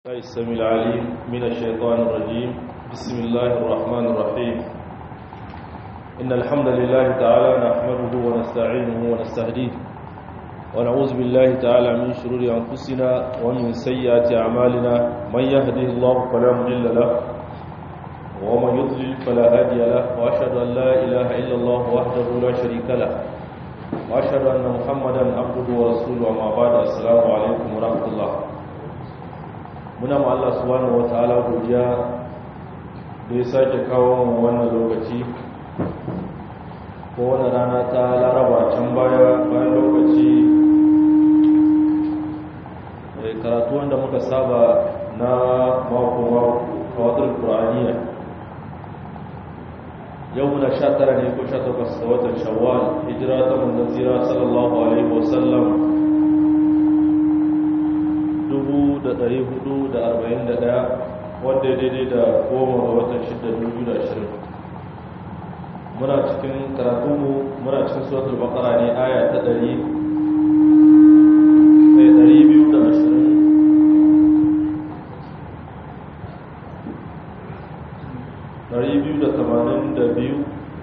الله السميع العليم من الشيطان الرجيم بسم الله الرحمن الرحيم إن الحمد لله تعالى نحمده ونستعينه ونستهديه ونعوذ بالله تعالى من شرور أنفسنا ومن سيئات أعمالنا من يهده الله فلا مضل له ومن يضلل فلا هادي له وأشهد أن لا إله إلا الله وحده لا شريك له وأشهد أن محمدا عبده ورسوله وما بعد السلام عليكم ورحمة الله muna ma Allah subhanahu wataala godiya da ya sake kawo mu wannan lokaci ko wannan rana ta laraba can baya bayan lokaci karatu wanda muka saba na mako mako kawatar qur'aniya yau muna sha tara ne ko sha takwas ga watan shawwal hijira ta manzon tsira sallallahu alaihi wasallam 441 wanda ya daidai da goma ga watan 6,2020 muna cikin karatunmu muna cikin suratul bakara ne aya ta 282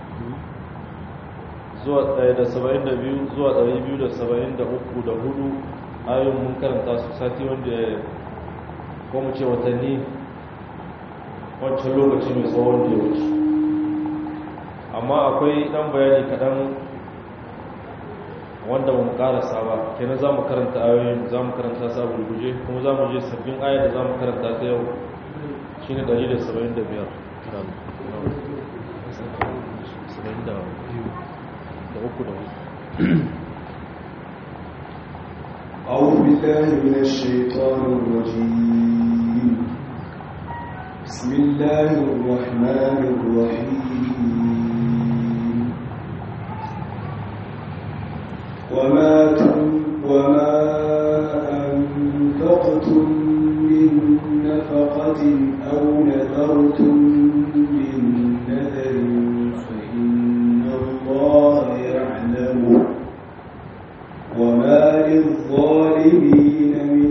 zuwa 172 zuwa 273 da hudu ayon mun karanta su sati wanda ko mu ce watanni wancan lokaci mai tsawon da ya wuce amma akwai dan bayani kaɗan wanda ba mu karasa ba kenan za mu karanta ayoyin za mu karanta su a gurguje kuma za mu je sabbin ayar da za mu karanta ta yau shi ne 175 da uku da hudu أعوذ بالله من الشيطان الرجيم بسم الله الرحمن الرحيم وما وما أنفقتم من نفقة أو نذرتم من نذر فإن الله يعلمه وما للظالمين من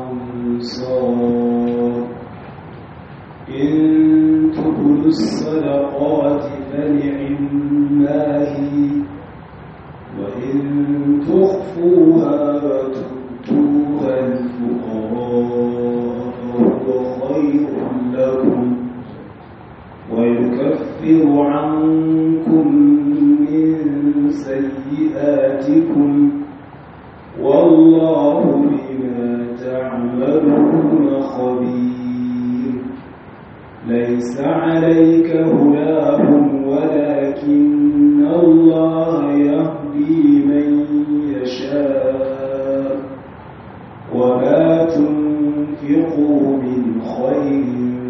أنصار إن تبدوا الصدقات فنعما هي وإن تخفوها وتؤتوها الفقراء فهو خير لكم ويكفر عنكم من سيئاتكم والله بما تعملون خبير ليس عليك هداهم ولكن الله يهدي من يشاء وما تنفقوا من خير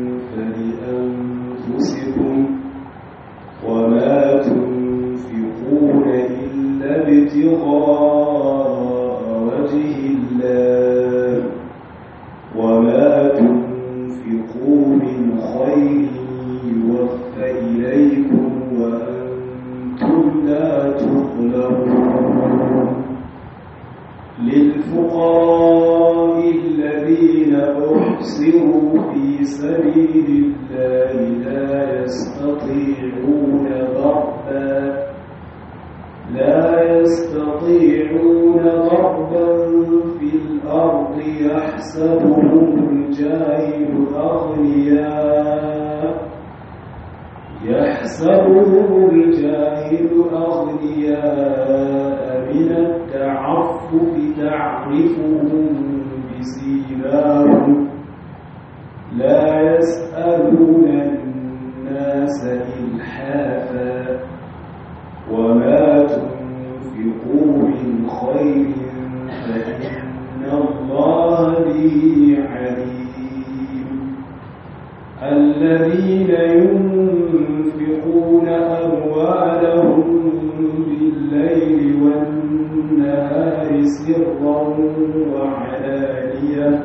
فلأنفسكم وما تنفقون إلا ابتغاء وجه الله وما تنفقوا من خير يوفى إليكم وأنتم لا تظلمون للفقراء الذين أحصروا في سبيل الله لا يستطيعون ضربا لا يستطيعون ضربا في الأرض يحسبهم الجاهل أغنياء يحسبهم الجاهل أغنياء من التعفف تعرفهم بسيماهم لا يسألون الناس إلحافا وما تنفقوا من خير فإن الله به عليم الذين ينفقون أموالهم بالليل والنهار سرا وعلانية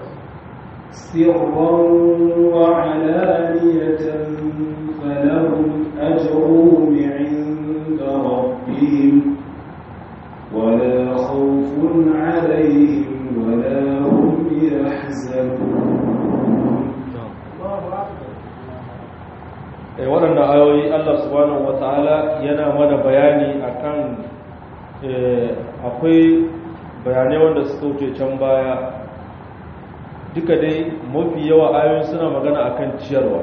سرا وعلانية فلهم أجرهم عند ربهم ولا خوف عليهم ولا هم يحزنون wata'ala yana mana bayani akan akwai bayanai wanda suka wuce can baya duka dai mafi yawa ayoyin suna magana akan ciyarwa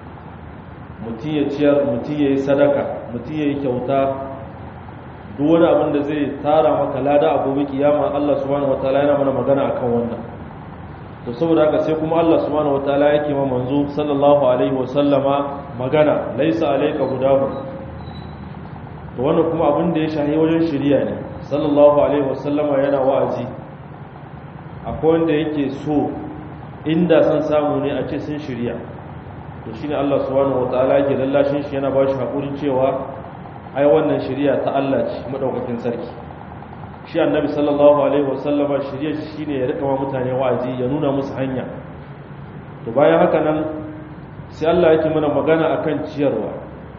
mutum ya ciyar mutum ya yi sadaka mutum ya yi kyauta duk wani abin da zai tara maka lada a gobe kiyama Allah subhanahu wataala yana mana magana akan wannan to saboda haka sai kuma Allah subhanahu wataala yake ma manzo sallallahu alaihi wasallama magana laisa alayka hudahu to wannan kuma abin da ya shahi wajen shari'a ne sallallahu alaihi wasallama yana wa'azi akwai wanda yake so inda san samu ne a ce sun shirya to shine Allah subhanahu wataala yake lallashin shi yana ba shi hakurin cewa ai wannan shari'a ta Allah ce madaukakin sarki shi annabi sallallahu alaihi wasallama shari'a shi shine ya rika wa mutane wa'azi ya nuna musu hanya to bayan haka nan sai Allah yake mana magana akan ciyarwa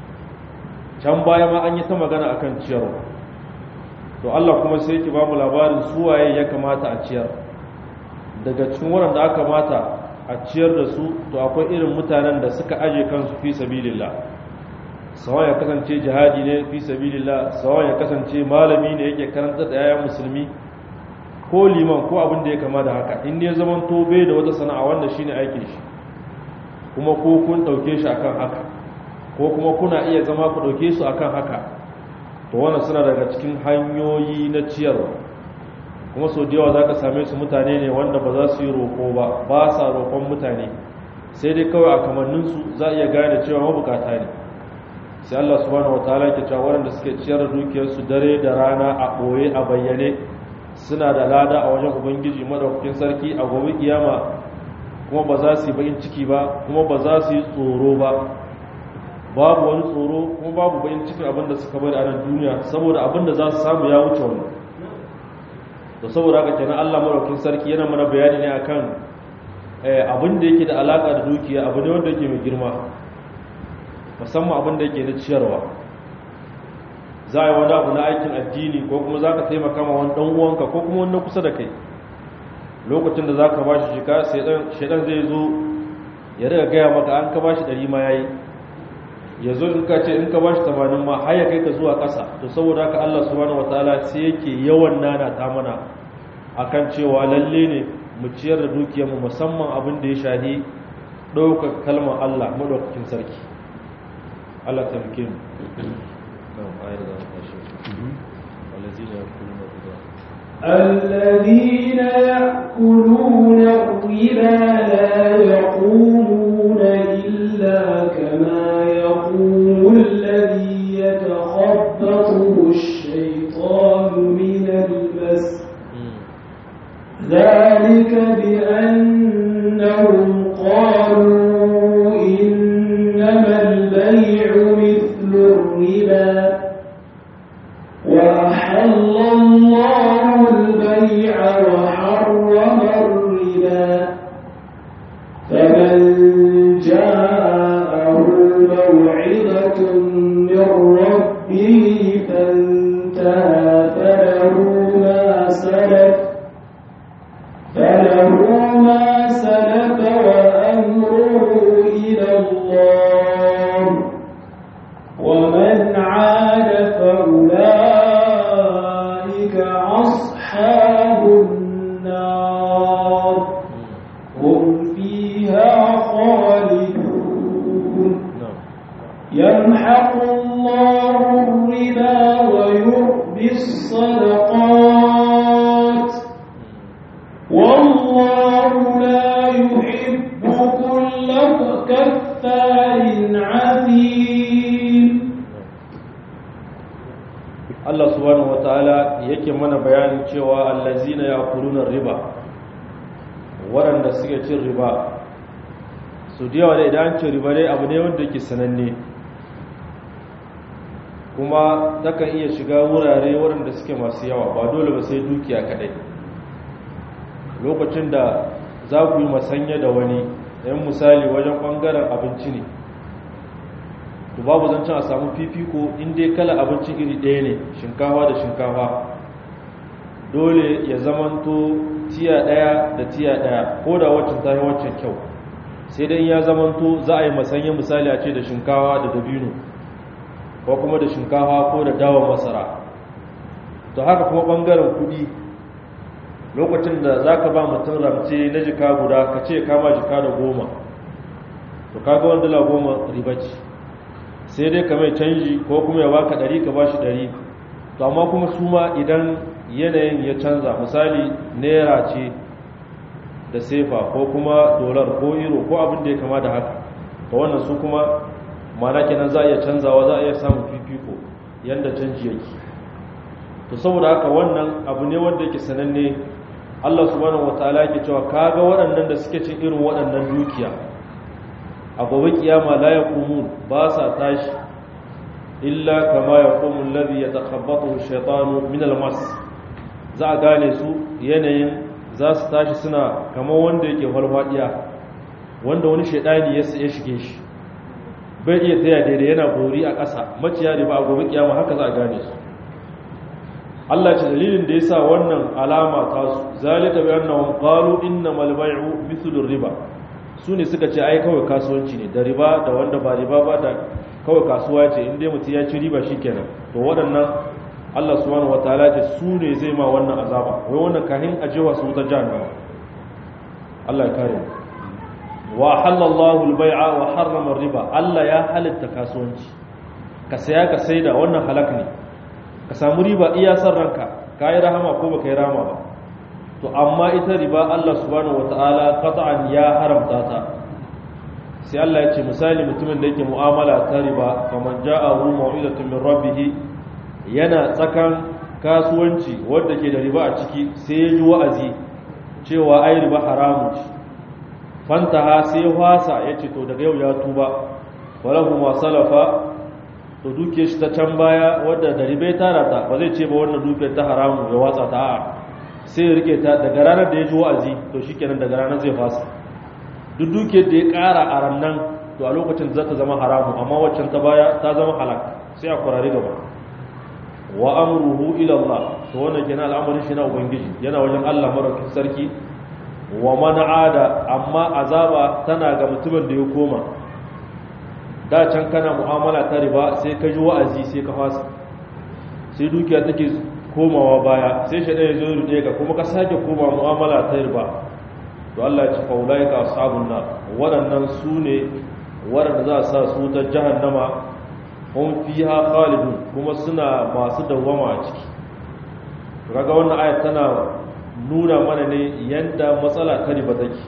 can baya ma an yi ta magana akan ciyarwa to Allah kuma sai yake ba mu labarin su waye ya kamata a ciyar daga cikin waɗanda aka mata a ciyar da su to akwai irin mutanen da suka aje kansu fi sabilillah sawan ya kasance jihadi ne fi sabilillah sawan ya kasance malami ne yake karanta da yayan musulmi ko liman ko abin da ya kama da haka in ya zaman to bai da wata sana'a wanda shine aikin shi kuma ko kun dauke shi akan haka ko kuma kuna iya zama ku dauke su akan haka to wannan suna daga cikin hanyoyi na ciyarwa kuma sau da yawa za ka same su mutane ne wanda ba za su yi roƙo ba ba sa roƙon mutane sai dai kawai a kamanninsu za a iya gane cewa mabukata ne sai Allah subhanahu wa ta'ala ke cewa waɗanda suke ciyar da dukiyarsu dare da rana a ɓoye a bayyane suna da lada a wajen ubangiji madaukakin sarki a gobe kiyama kuma ba za su yi bakin ciki ba kuma ba za su yi tsoro ba babu wani tsoro kuma babu bakin cikin abin da suka bari a nan duniya saboda abin da za su samu ya wuce wannan da saboda haka kenan Allah madaukakin sarki yana mana bayani ne akan abin da yake da alaka da dukiya abu ne wanda yake mai girma musamman abin da yake na ciyarwa za a yi wani abu na aikin addini ko kuma za ka taimaka ma wani ɗan uwanka ko kuma wani kusa da kai lokacin da za ka ba shi shika shaidan zai zo ya riga gaya maka an ka ba shi ɗari ma ya yi ya zo in ka ce in ka ba shi tamanin ma har ya kai ka zuwa ƙasa to saboda haka allah subhanahu wataala sai yake yawan nana ta mana akan cewa lalle ne mu ciyar da dukiyarmu musamman abin da ya shahi ɗaukar kalmar allah maɗaukakin sarki allah ta fi mu الذين يأكلون الربا لا يقومون إلا كما يقوم الذي يتخبطه الشيطان من المس ذلك بأنهم قالوا إنما البيع مثل الربا وأحل الله البيع وحرم الربا فمن جاءه موعظة من ربه فانتهى فله ما سلف فله ما سلف وأمره إلى الله ومن عاد فأولئك أصحاب النار هم فيها خالدون يمحق الله الربا ويربي الصدقات والله لا يحب كل كفار عظيم Allah subhanahu wataala yake mana bayanin cewa allazina yaquluna riba waɗanda suke cin riba su da yawa da idan cin riba dai abu ne wanda yake sananne kuma takan iya shiga wurare waɗanda suke masu yawa ba dole ba sai dukiya kaɗai lokacin da za ku yi masanya da wani yan misali wajen ɓangaren abinci ne to babu zancen a samu fifiko in dai kala abincin iri ɗaya ne shinkafa da shinkafa dole ya zamanto tiya ɗaya da tiya ɗaya ko da waccan ta yi waccan kyau sai dai ya zamanto za a yi masanya misali a ce da shinkafa da dabino ko kuma da shinkafa ko da dawon masara to haka kuma ɓangaren kuɗi lokacin da za ka ba mutum ramce na jika guda ka ce kama jika da goma to kaga wani dala goma riba ce sai dai ka mai canji ko kuma ya baka ɗari ka ba shi ɗari to amma kuma su ma idan yanayin ya canza misali naira ce da sefa ko kuma dolar ko euro ko abin da ya kama da haka to wannan su kuma mana kenan za a iya canzawa za a iya samun fifiko yadda canji yake to saboda haka wannan abu ne wanda yake sananne Allah subhanahu wataala yake cewa kaga waɗannan da suke cin irin waɗannan dukiya a gobe kiyama la yaqumun ba sa tashi illa kama yaqumu alladhi yatakhabbathu ash-shaytanu min al-mas za a gane su yanayin za su tashi suna kamar wanda yake falfadiya wanda wani shaidani ya shige shi bai iya taya daidai yana bori a ƙasa maciya da ba a gobe kiyama haka za a gane su Allah ce dalilin da yasa wannan alama ta su zalika bi annahum qalu innamal bay'u mithlu riba su ne suka ce ai kawai kasuwanci ne da riba da wanda ba riba ba da kawai kasuwa ce in dai mutum ya ci riba shikenan to waɗannan Allah subhanahu wataala ce su ne zai ma wannan azaba wai wannan kahin ajewa su ta jahannama Allah ya kare wa halallahu al-bai'a wa harrama riba Allah ya halitta kasuwanci ka saya ka saida wannan halak ne ka samu riba iya san ranka kai rahama ko baka yi rahama ba to amma ita riba Allah subhanahu wataala qat'an ya haramta ta sai Allah ya ce misali mutumin da yake mu'amala ta riba kaman ja'ahu mau'izatun min rabbih yana tsakan kasuwanci wanda ke da riba a ciki sai ya ji wa'azi cewa ai riba haramu ce fantaha sai wasa ya ce to daga yau ya tuba walahu ma salafa to duke shi ta can baya wadda da ribe tara ta ba zai ce ba wannan dukiyar ta haramu ya watsa ta a sai ya rike ta daga ranar da ya ji wa'azi to shikenan daga ranar zai fasa duk dukiyar da ya kara a rannan to a lokacin za ta zama haramu amma waccan ta baya ta zama halak sai a kurare gaba wa amruhu ila Allah to wannan kenan al'amarin shi na ubangiji yana wajen Allah madaukakin sarki wa man ada amma azaba tana ga mutumin da ya koma da can kana mu'amala ta riba sai ka ji wa'azi sai ka fasa sai dukiya take komawa baya sai shi ya zo rude ka kuma ka sake koma mu'amala ta riba to Allah ya ci faulai ka ashabun nar waɗannan su ne waɗanda za a sa su ta jahannama hum fiha khalidun kuma suna masu dawwama a ciki kaga wannan ayat tana nuna mana ne yanda matsala ta riba take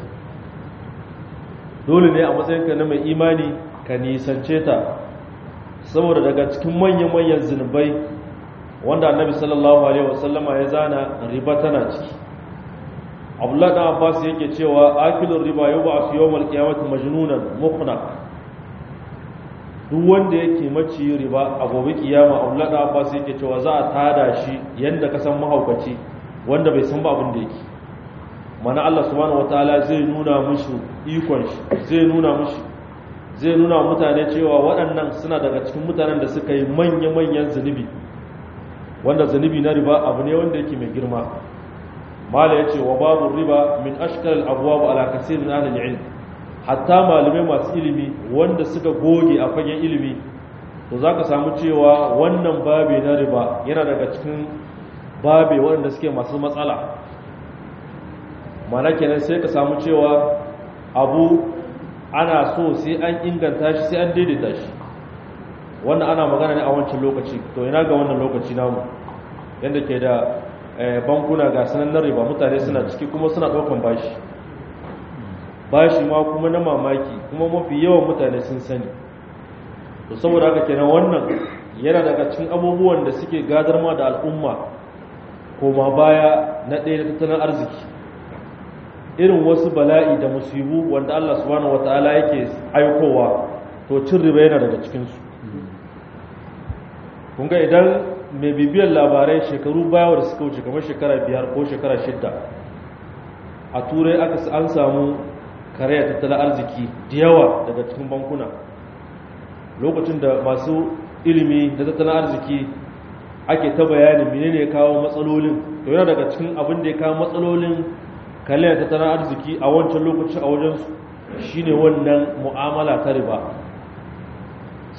dole ne a matsayinka na mai imani ka nisance ta saboda daga cikin manyan-manyan zunubai wanda annabi sallallahu alaihi wasallama ya zana riba tana ciki abdullahi dan abbas yake cewa akilur riba yub'asu yawmal qiyamati majnunan muqnaq duk wanda yake maci riba a gobe kiyama abdullahi dan abbas yake cewa za a tada shi yanda ka san mahaukaci wanda bai san ba abin da yake mana Allah subhanahu wataala zai nuna mushi ikon shi zai nuna mushi zai nuna mutane cewa waɗannan suna daga cikin mutanen da suka yi manya-manyan zunubi wanda zunubi na riba abu ne wanda yake mai girma mala ya ce wa babu riba min ashkal abuwa ala kasir min ahlil ilm hatta malamai masu ilimi wanda suka goge a fagen ilimi to zaka samu cewa wannan babe na riba yana daga cikin babe waɗanda suke masu matsala mana kenan sai ka samu cewa abu ana so sai an inganta shi sai an daidaita shi wannan ana magana ne a wancan lokaci to ina ga wannan lokaci namu yadda ke da bankuna ga sanan riba mutane suna ciki kuma suna ɗaukan bashi bashi ma kuma na mamaki kuma mafi yawan mutane sun sani to saboda haka kenan wannan yana daga cikin abubuwan da suke gadar ma da al'umma koma baya na ɗaya da tattalin arziki irin wasu bala'i da musibu wanda Allah subhanahu wata'ala yake aikowa to cin riba yana daga cikinsu kunga idan mai bibiyar labarai shekaru baya da suka wuce kamar shekara biyar ko shekara shidda a turai aka an samu karaya tattalin arziki da yawa daga cikin bankuna lokacin da masu ilimi da tattalin arziki ake ta bayanin menene ya kawo matsalolin to yana daga cikin abin da ya kawo matsalolin kaliyar tattalin arziki a wancan lokaci a wajensu shine wannan mu'amala ta riba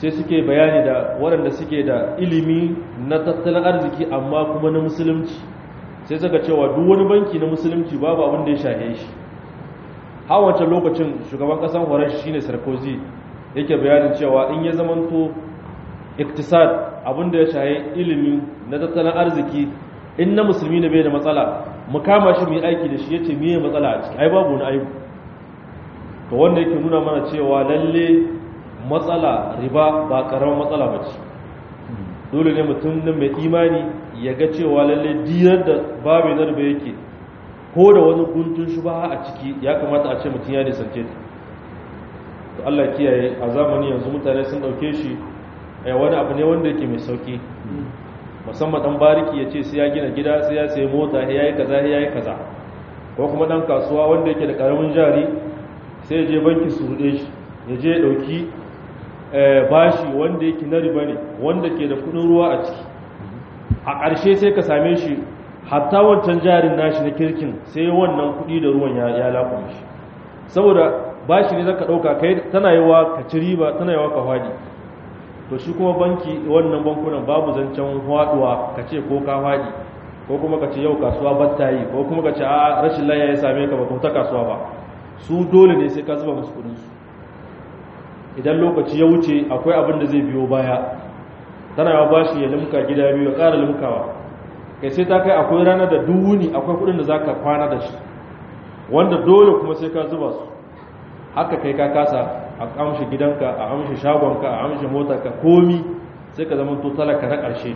sai suke bayani da waɗanda suke da ilimi na tattalin arziki amma kuma na musulunci sai suka cewa duk wani banki na musulunci babu abin da ya shahe shi har wancan lokacin shugaban ƙasar horashi shine sarkozy yake bayanin cewa in ya zamanto iktisad abin da ya shahe ilimi na tattalin arziki in na musulmi ne bai da matsala mu kama shi mu yi aiki da shi yace me matsala a ciki ai babu wani aibu to wanda yake nuna mana cewa lalle matsala riba ba karamin matsala ba ce dole ne mutum nan mai imani ya ga cewa lalle diyar da babu na riba yake ko da wani guntun shubaha a ciki ya kamata a ce mutum ya nisance ta to Allah kiyaye a zamani yanzu mutane sun dauke shi wani abu ne wanda yake mai sauki musamman dan bariki ya ce sai ya gina gida sai ya sayi mota ya yi kaza ya yi kaza ko kuma dan kasuwa wanda yake da karamin jari sai ya je banki su rude shi ya je ya dauki bashi wanda yake na riba ne wanda ke da kudin ruwa a ciki a ƙarshe sai ka same shi hatta wancan jarin nashi na kirkin sai wannan kudi da ruwan ya lafa shi saboda bashi ne zaka dauka kai tana yawa ka ci riba tana yawa ka fadi to shi kuma banki wannan bankunan babu zancen haduwa ka ce ko ka fadi ko kuma ka ce yau kasuwa batta yi ko kuma ka ce a rashin laya ya same ka ba ko ta kasuwa ba su dole ne sai ka zuba musu kudin su idan lokaci ya wuce akwai abin da zai biyo baya tana yawa bashi ya limka gida biyu ya ƙara limkawa kai sai ta kai akwai ranar da duwuni akwai kudin da zaka kwana da shi wanda dole kuma sai ka zuba su haka kai ka kasa a amshi gidanka a amshi shagonka a amshi motarka komi sai ka zama talaka na ƙarshe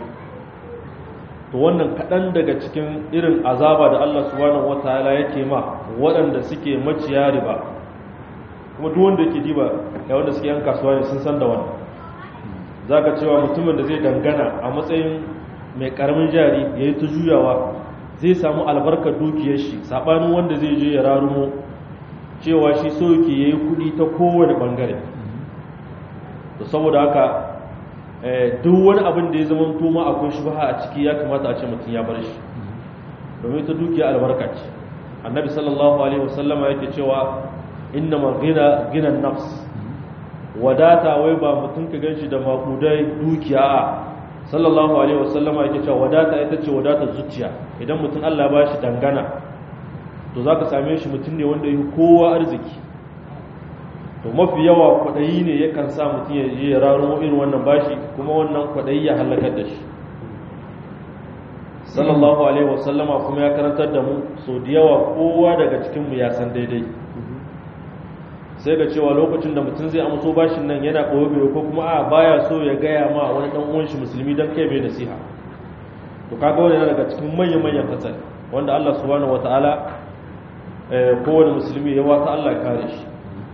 to wannan kaɗan daga cikin irin azaba da Allah subhanahu wataala yake ma waɗanda suke maciya riba kuma duk wanda yake diba da wanda suke yan kasuwa ne sun san da wannan zaka cewa mutumin da zai dangana a matsayin mai karamin jari yayi ta juyawa zai samu albarkar dukiyar shi sabanin wanda zai je ya rarumo cewa shi so yake yayi kudi ta kowane bangare to saboda haka duk wani abin da ya zama tuma akwai shubha a ciki ya kamata a ce mutum ya bar shi domin ta dukiya albarka ce annabi sallallahu alaihi wasallama yake cewa inna gina ginan nafs wadata wai ba mutum ka ganshi da makudai dukiya a sallallahu alaihi wasallama yake cewa wadata ita ce wadatar zuciya idan mutum Allah ba shi dangana to za ka same shi mutum ne wanda yi kowa arziki to mafi yawa kwaɗayi ne yakan sa mutum ya je ya raro irin wannan bashi kuma wannan kwaɗayi ya halakar da shi sallallahu alaihi wasallama kuma ya karantar da mu so da yawa kowa daga cikinmu ya san daidai sai ga cewa lokacin da mutum zai amso bashin nan yana ɓoye ko kuma a baya so ya gaya ma wani ɗan uwan shi musulmi don kai mai nasiha to kaga wani yana daga cikin manyan manyan hatsari wanda Allah subhanahu wataala kowane musulmi ya wata Allah ya kare shi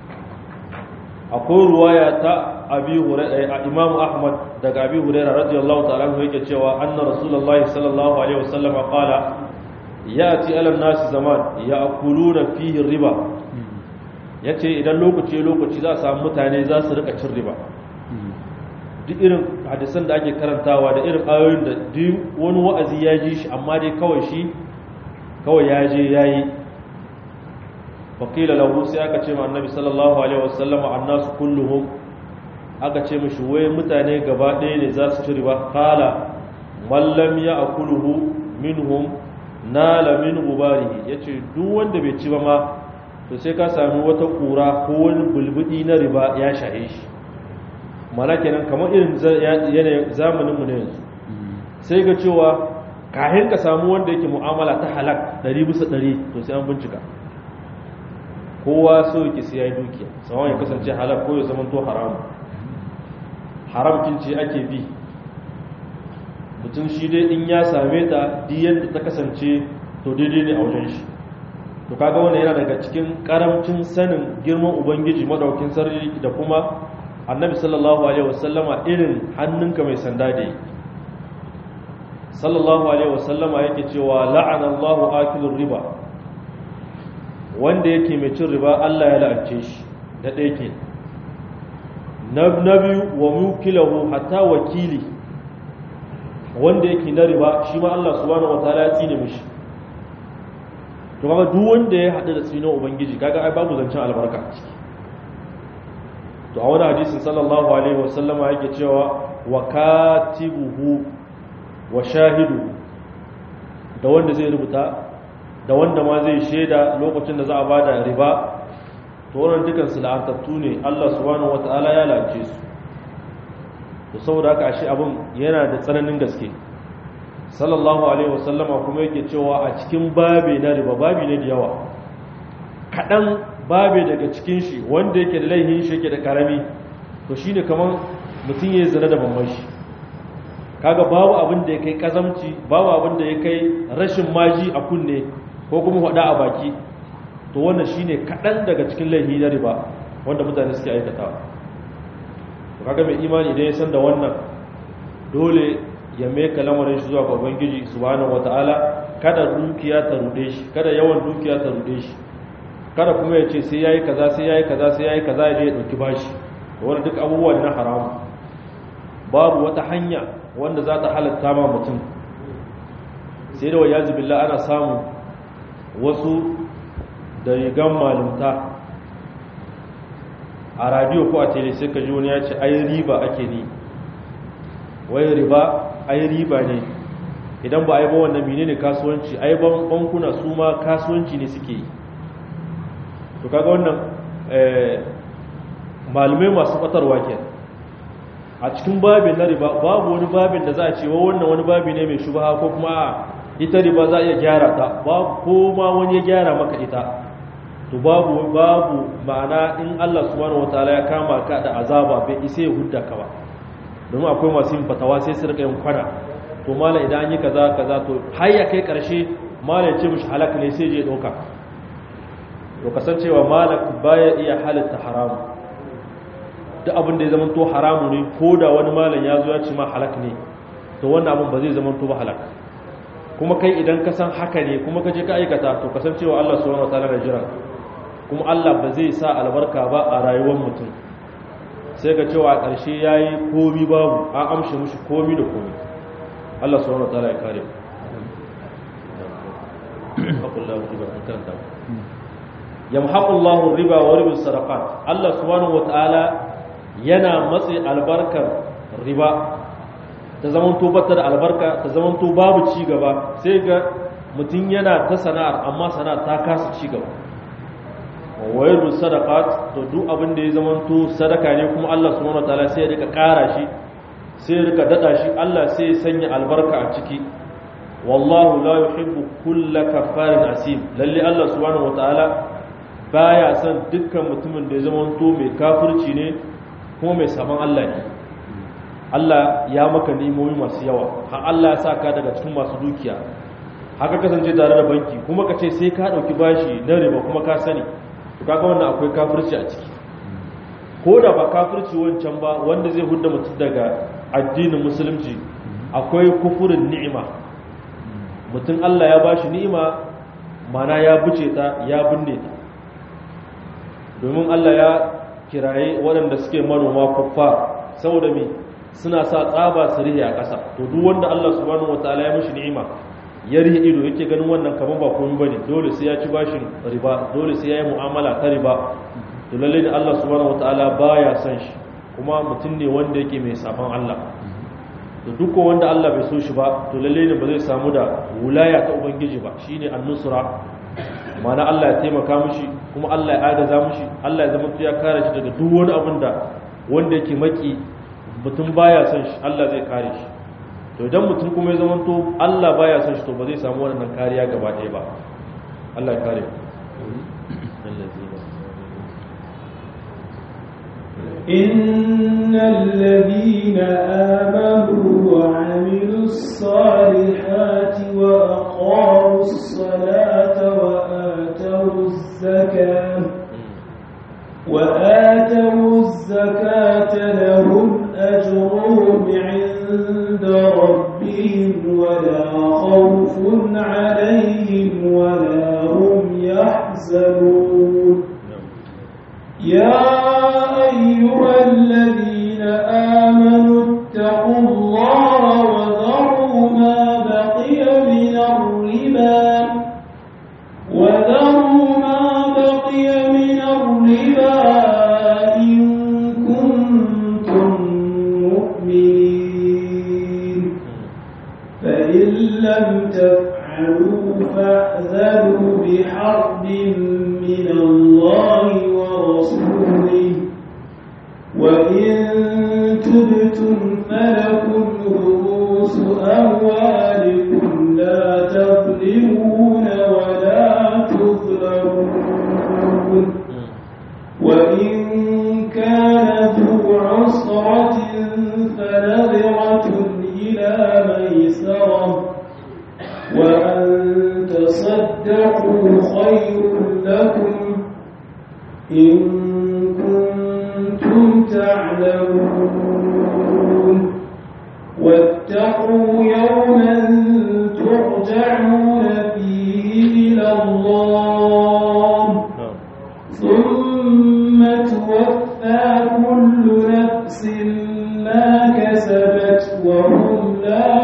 akwai ruwaya ta abi hurairah imam ahmad daga abi hurairah radiyallahu ta'ala anhu yake cewa anna rasulullahi sallallahu alaihi wasallam qala yati ala nasi zaman ya'kuluna fihi riba yace idan lokaci lokaci za a samu mutane za su rika cin riba duk irin hadisan da ake karantawa da irin ayoyin da duk wani wa'azi ya ji shi amma dai kawai shi kawai ya je yayi faƙila lahu sai aka ce ma annabi sallallahu alaihi wasallama annasu kulluhum aka ce mishi wai mutane gaba ɗaya ne za su ci riba kala mallam ya akuluhu minhum nala min gubarihi yace duk wanda bai ci ba ma to sai ka sami wata kura ko wani bulbudi na riba ya shahe shi mana kenan kamar irin yanayin zamanin mu ne yanzu sai ga cewa kahin ka samu wanda yake mu'amala ta halak 100 bisa 100 to sai an bincika kowa so yake sai ya yi dukiya sawan ya kasance halal ko ya zama to haramu haramkin ce ake bi mutum shi dai in ya same ta diyan da ta kasance to daidai ne a wajen shi to kaga wannan yana daga cikin karamcin sanin girman ubangiji madaukin sarri da kuma annabi sallallahu alaihi wasallama irin hannunka mai sanda da yi sallallahu alaihi wasallama yake cewa la'ana Allahu akilur riba wanda yake mai cin riba Allah ya la'ance shi da ɗaya ke na biyu wa mukilahu hatta wakili wanda yake na riba shi ma Allah subhanahu wataala ya tsine mishi to kaga duk wanda ya haɗu da tsino ubangiji kaga ai babu zancen albarka ciki to a wani hadisin sallallahu alaihi wasallama yake cewa wa katibuhu wa shahidu da wanda zai rubuta da wanda ma zai shaida lokacin da za a bada riba to wannan dukan su la'antattu ne Allah subhanahu wataala ya lance su to saboda haka ashe abin yana da tsananin gaske sallallahu alaihi wasallama kuma yake cewa a cikin babe na riba babi ne da yawa kaɗan babe daga cikin shi wanda yake da laihin shi yake da karami to shine kaman mutum ya zina da mamman shi kaga babu abin da ya kai kazamci babu abin da ya kai rashin maji a kunne ko kuma hada a baki to wannan shine kaɗan daga cikin laihi na riba wanda mutane suke aikata to kaga mai imani idan ya san da wannan dole ya meka lamarin shi zuwa ga ubangiji subhanahu wataala kada dukiya ta rude shi kada yawan dukiya ta rude shi kada kuma ya ce sai yayi kaza sai yayi kaza sai yayi kaza ya je ya dauki bashi wani duk abubuwa na haramu babu wata hanya wanda za ta halatta ma mutum sai da wayazu billah ana samu wasu da rigan malumta a radio ko a tele sai ka ji wani ya ce ai riba ake ni wai riba ai riba ne idan ba a yi ba wannan menene kasuwanci ai bankuna su ma kasuwanci ne suke yi to kaga wannan malumai masu batarwa ke a cikin babin na riba babu wani babin da za a ce wa wannan wani babi ne mai shubaha ko kuma ita riba za a iya gyara ta babu ko ma wani ya gyara maka ita to babu babu ma'ana in Allah subhanahu wataala ya kama ka da azaba bai isa ya hudda ka ba domin akwai masu yin fatawa sai su rika yin kwana to mala idan an yi kaza kaza to har ya kai karshe mala ya ce mishi halak ne sai je dauka to kasancewa malak baya iya halitta haramu duk abin da ya zama to haramu ne ko da wani malam ya zo ya ce ma halak ne to wannan abin ba zai zama to ba halak kuma kai idan ka san haka ne kuma ka je ka aikata to kasancewa Allah subhanahu wataala da jira kuma Allah ba zai sa albarka ba a rayuwar mutum sai ga cewa a ƙarshe yayi komi babu an amshe mushi komi da komi Allah subhanahu wataala ya kare mu yamhaqu Allahu riba wa riba sadaqat Allah subhanahu wataala yana matsi albarkar riba ta zaman to bata da albarka ta zaman to babu ci gaba sai ga mutum yana ta sana'ar amma sana'ar ta kasa ci gaba wa riba sadaqat to duk abin da ya zaman to sadaka ne kuma Allah subhanahu wataala sai ya rika ƙara shi sai ya rika dada shi Allah sai ya sanya albarka a ciki wallahu la yuhibbu kulla kaffarin asim lalle Allah subhanahu wataala baya son dukkan mutumin da ya zama to mai kafirci ne kuma mai saman Allah ne Allah ya maka nimomi masu yawa har Allah ya saka daga cikin masu dukiya haka kasance tare da banki kuma ka ce sai ka dauki bashi na riba kuma ka sani to kaga wannan akwai kafirci a ciki ko da ba kafirci wancan ba wanda zai hudda mutum daga addinin musulunci akwai kufurin ni'ima mutum Allah ya bashi ni'ima mana ya buce ta ya binne ta domin Allah ya kiraye waɗanda suke manoma kuffa saboda me suna sa tsaba su rihe a ƙasa to duk wanda Allah subhanahu wataala ya mishi ni'ima ya rihe ido yake ganin wannan kaman ba komai bane dole sai ya ci bashin riba dole sai ya yi mu'amala ta riba to lalle da Allah subhanahu wataala baya son shi kuma mutum ne wanda yake mai safan Allah to duk wanda Allah bai so shi ba to lalle ne ba zai samu da wulaya ta ubangiji ba shine an-nusra mana Allah ya taimaka mishi kuma Allah ya agaza mishi Allah ya zama ya kare shi daga duk wani abin da wanda yake maki mutum baya son shi Allah zai kare shi to idan mutum kuma ya zama to Allah baya son shi to ba zai samu wannan kariya gaba ɗaya ba Allah ya kare إن الذين آمنوا وعملوا الصالحات وأقاموا الصلاة وآتوا الزكاة وآتوا الزكاة لهم أجرهم عند ربهم ولا خوف عليهم ولا هم يحزنون يا أيها الذين آمنوا اتقوا الله وذروا ما بقي من الربا وذروا ما بقي من الربا إن لم تفعلوا فأذنوا بحرب من الله ورسوله وإن تبتم فلكم رؤوس أموالكم لا تظلمون ولا تظلمون وإن كان ذو عسرة فنظرة إلى ميسرة وأن تصدقوا خير لكم إن كنتم تعلمون واتقوا يوما ترجعون فيه إلى الله ثم توفى كل نفس ما كسبت وهم لا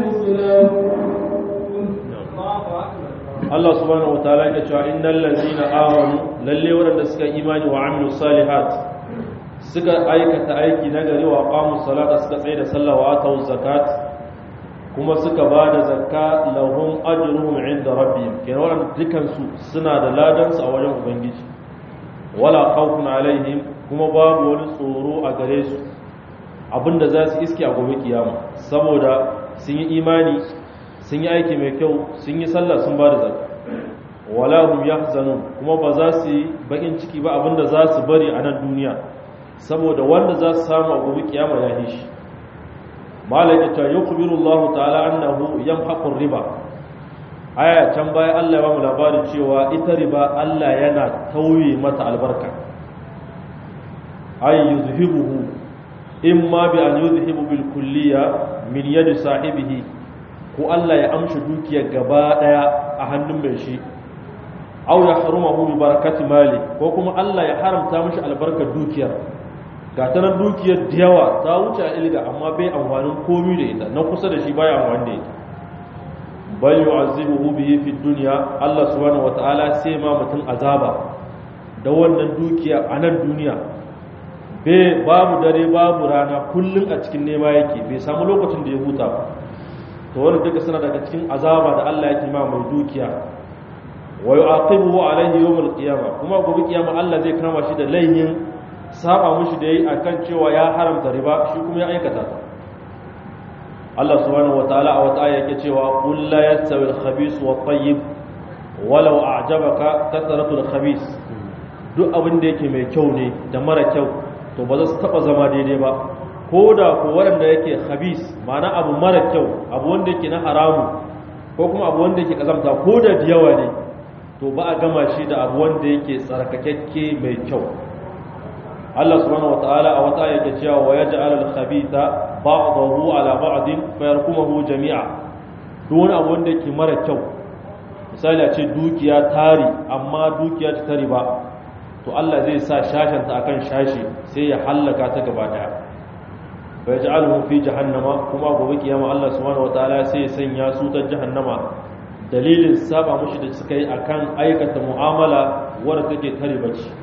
يظلمون Allah subhanahu wataala ya cewa innal ladzina amanu lalle waɗanda suka imani wa amilu salihat suka aikata aiki na gari wa qamu salata suka tsaye da sallah wa atu zakat kuma suka ba da zakka lahum ajruhum inda rabbihim kenan wannan dukan su suna da ladan su a wajen ubangiji wala khawfun alaihim kuma babu wani tsoro a gare su abinda za su iske a gobe kiyama saboda sun yi imani sun yi aiki mai kyau sun yi sallah sun ba da zakka wala hum yahzanun kuma ba za su yi bakin ciki ba abinda za su bari a nan duniya saboda wanda za su samu a gobe kiyama ya yi shi malaka ta yukhbiru Allah ta'ala annahu yamhaqu riba aya can baya Allah ya ba mu labarin cewa ita riba Allah yana tauye mata albarka ay yuzhibuhu imma bi an yuzhibu bil kulliya min yadi sahibihi ko Allah ya amshi dukiyar gaba daya a hannun mai shi aw ya harumahu bi barakati mali ko kuma Allah ya haramta mishi albarkar dukiyar ga ta nan dukiyar da yawa ta wuce a ilga amma bai amfanin komi da ita na kusa da shi baya amfani da ita bal yu'azzibuhu bihi fi dunya Allah subhanahu wataala sai ma mutum azaba da wannan dukiya a nan duniya bai babu dare babu rana kullum a cikin nema yake bai samu lokacin da ya huta ba to wannan duka suna daga cikin azaba da Allah yake ma mai dukiya wa yu'aqibuhu alayhi yawm al-qiyamah kuma gobe kiyama Allah zai kama shi da laihin saba mushi da yayi akan cewa ya haramta riba shi kuma ya aikata ta Allah subhanahu wataala a wata aya yake cewa qul la yastawi al-khabith wa at-tayyib walau a'jabaka kathratu al-khabith duk abin da yake mai kyau ne da mara kyau to ba za su taba zama daidai ba ko da ko wanda yake khabith ma'ana abu mara kyau abu wanda yake na haramu ko kuma abu wanda yake kazamta ko da yawa ne to ba a gama shi da abu wanda yake tsarkakakke mai kyau Allah subhanahu wataala a wata yake cewa wa yaj'al al-khabitha ba'dahu ala ba'din fayarkumuhu jami'a duk wani abu wanda yake mara kyau misali a ce dukiya tari amma dukiya ta tari ba to Allah zai sa shashanta akan shashi sai ya hallaka ta gaba daya fa yaj'aluhu fi jahannama kuma gobe kiyama Allah subhanahu wataala sai ya sanya su ta jahannama dalilin saba mushi da suka yi akan aikata mu'amala wadda take tare bace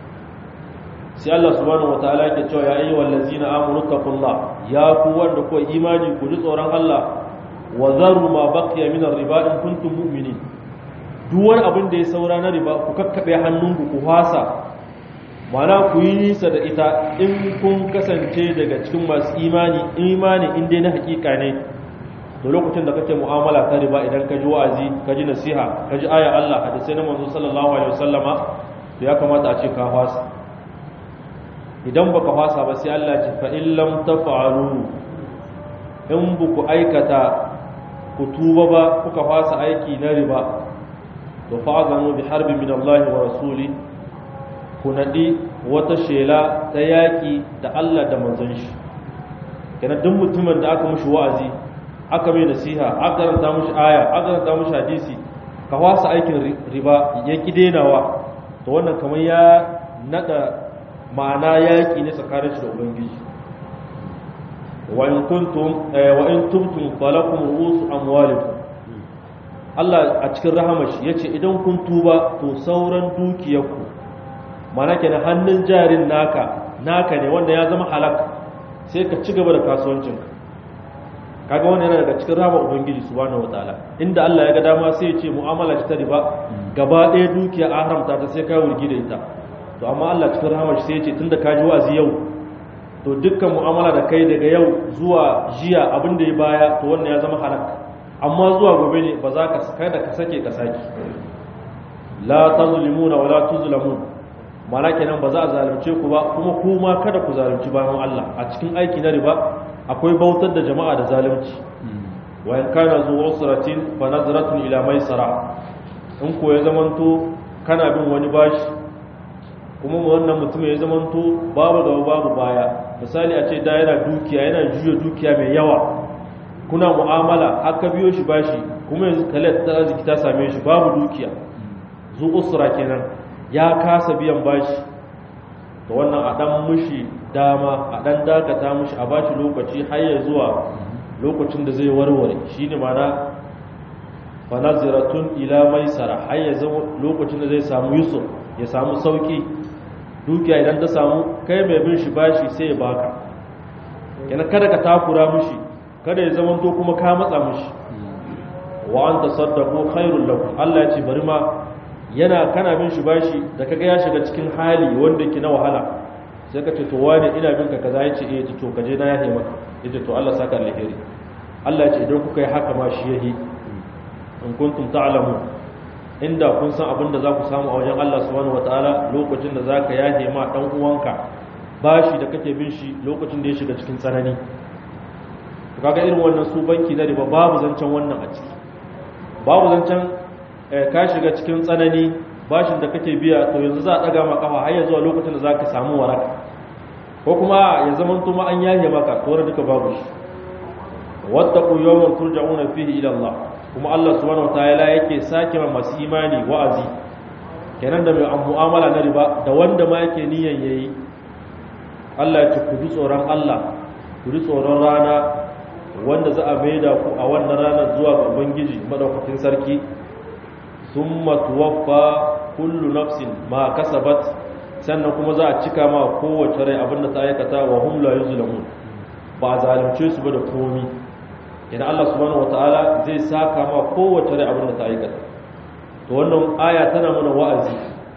sai Allah subhanahu wataala yake cewa ya ayyuhal ladzina amanu taqullah ya ku wanda ku imani ku ji tsoron Allah wa zaru ma baqiya min ar-riba in kuntum mu'minin duk wani abin da ya saura na riba ku kakkabe hannunku ku hasa mana ku yi nisa da ita in kun kasance daga cikin masu imani imani in dai na hakika ne da lokacin da kake mu'amala ta riba idan ka ji wa'azi ka ji nasiha ka ji aya Allah hadisai na manzo sallallahu alaihi wasallama to ya kamata a ce ka fasa idan baka fasa ba sai Allah ce fa in lam taf'alu in buku aikata ku tuba ba kuka fasa aiki na riba to fa'azanu bi harbi min Allah wa rasuli ku nadi wata shela ta yaki da Allah da manzon shi kenan duk mutumin da aka mushi wa'azi aka mai nasiha aka karanta mushi aya aka karanta mushi hadisi ka wasa aikin riba ya ki denawa to wannan kamar ya nada ma'ana yaki ne tsakanin shi da ubangiji wa in kuntum wa in tubtum falakum ru'us amwalikum Allah a cikin rahamashi yace idan kun tuba to sauran dukiyarku mana kenan hannun jarin naka naka ne wanda ya zama halak sai ka ci gaba da kasuwancinka kaga wannan yana daga cikin rahama ubangiji subhanahu wataala inda Allah ya ga dama sai ya ce mu'amala ta riba gaba ɗaya dukiya a haramta ta sai ka wurgi da ita to amma Allah cikin rahama shi sai ya ce tunda ka ji wa'azi yau to dukkan mu'amala da kai daga yau zuwa jiya abin da ya baya to wannan ya zama halak amma zuwa gobe ne ba za ka kada ka sake ka saki la tazlimuna wala tuzlamun mana kenan ba za a zalunce ku ba kuma kuma kada ku zalunci bayan Allah a cikin aiki na riba akwai bautar da jama'a da zalunci wa in kana zu usratin fa nazratun ila maisara in ko ya zamanto kana bin wani bashi kuma wannan mutum ya zamanto babu gaba babu baya misali a ce da yana dukiya yana juya dukiya mai yawa kuna mu'amala aka biyo shi bashi kuma yanzu kalet ta arziki ta same shi babu dukiya zu usra kenan ya kasa biyan bashi to wannan a dan mushi dama a dan dakata mushi a bashi lokaci har ya zuwa lokacin da zai warware shine mana fanaziratun ila maisara har ya zama lokacin da zai samu yusuf ya samu sauki dukiya idan ta samu kai mai bin shi bashi sai ya baka yana kada ka takura mushi kada ya zama to kuma ka matsa mushi wa an tasaddaqu khairul lakum Allah ya ce bari ma yana kana bin shi bashi da kaga ya shiga cikin hali wanda ke na wahala sai ka ce to wani ina bin ka kaza yace eh to ka je na yahe maka yace to Allah saka alheri Allah ya ce idan kuka yi haka ma shi yahi in kuntum ta'lamu inda kun san abin da za ku samu a wajen Allah subhanahu wataala lokacin da zaka yahe ma dan uwanka bashi da kake bin shi lokacin da ya shiga cikin tsanani to kaga irin wannan su banki na riba babu zancen wannan a ciki babu zancen ka shiga cikin tsanani bashin da kake biya to yanzu za a daga maka kafa har ya zuwa lokacin da zaka samu waraka ko kuma ya zama to ma an yaye maka to duka babu shi wattaqu yawman turja'una fihi ila Allah kuma Allah subhanahu wataala yake sake ma masu imani wa'azi kenan da mai mu'amala na riba da wanda ma yake niyan yayi Allah ya ce ku ji tsoron Allah ku ji tsoron rana wanda za a maida ku a wannan ranar zuwa ga Ubangiji madaukakin sarki summa tuwaffa kullu nafsin ma kasabat sannan kuma za a cika ma kowace rai abinda ta aikata wa hum la yuzlamun ba zalunce su ba da komi idan Allah subhanahu wataala zai saka ma kowace rai abinda ta aikata to wannan aya tana mana wa'azi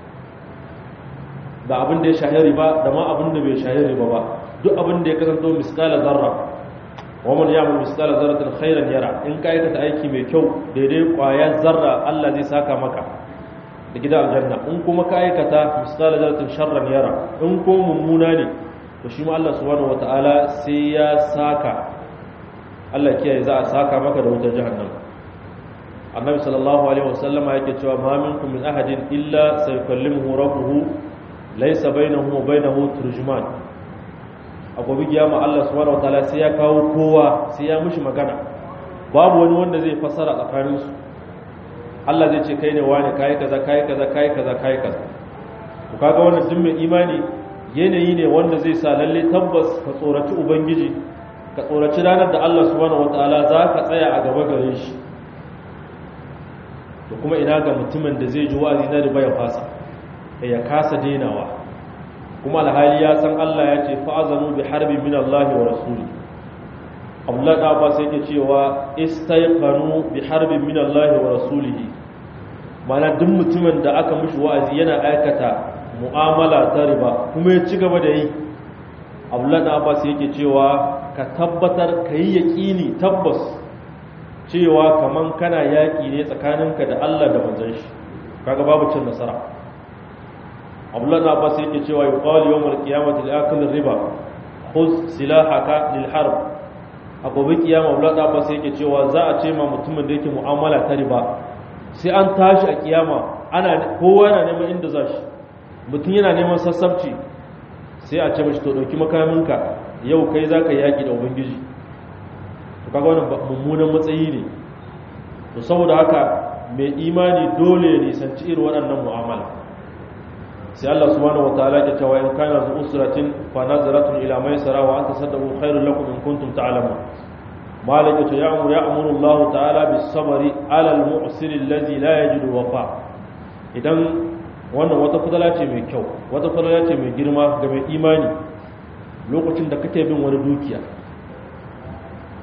da abin da ya shahi riba da ma abin da bai shahi riba ba duk abin da ya kasanto miskala zarra wa man ya'mal miskala zarratin khairan yara in ka aikata aiki mai kyau daidai kwaya zarra Allah zai saka maka da gidan aljanna in kuma ka aikata miskala zarratin sharran yara in ko mummuna ne to shi ma Allah subhanahu wataala sai ya saka Allah kiyaye za a saka maka da wutar jahannam annabi sallallahu alaihi wasallama yake cewa ma minkum min ahadin illa sayukallimuhu rabbuhu laysa bainahu wa bainahu turjuman a gobe kiyama Allah subhanahu wataala sai ya kawo kowa sai ya mishi magana babu wani wanda zai fassara tsakanin su Allah zai ce kai ne wani kai kaza kai kaza kai kaza kai kaza to kaga wannan duk mai imani yanayi ne wanda zai sa lalle tabbas ka tsoraci ubangiji ka tsoraci ranar da Allah subhanahu wataala za ka tsaya a gaba gare shi to kuma ina ga mutumin da zai ji wa'azi na riba ya fasa ya kasa denawa kuma alhali ya san Allah ya ce fa'azanu bi harbi min Allah wa rasuli Abdullah da Abbas yake cewa istayqanu bi harbi min Allah wa rasulihi mana duk mutumin da aka mishi wa'azi yana aikata mu'amala ta riba kuma ya ci gaba da yi Abdullah da Abbas yake cewa ka tabbatar ka yi yaqini tabbas cewa kaman kana yaki ne tsakaninka da Allah da manzon shi kaga babu cin nasara abdullahi abbas yake cewa yuqalu yawm al-qiyamati li riba khudh silahaka lil harb a gobe kiyama abdullahi abbas yake cewa za a ce ma mutumin da yake mu'amala ta riba sai an tashi a kiyama ana kowa yana neman inda za shi mutum yana neman sassabci sai a ce mashi to dauki makaminka yau kai zaka yaki da ubangiji to kaga wannan mummunan matsayi ne to saboda haka mai imani dole ya nisanci irin waɗannan mu'amala sai Allah subhanahu wataala ya cewa in kana zu usratin fa nazaratun ila maisara wa anta saddaqu khairul lakum in kuntum ta'lamun malik ya ya'muru ya'muru Allah ta'ala bis sabri ala al mu'sir alladhi la yajidu wafa idan wannan wata fadala ce mai kyau wata fadala ce mai girma ga mai imani lokacin da kake bin wani dukiya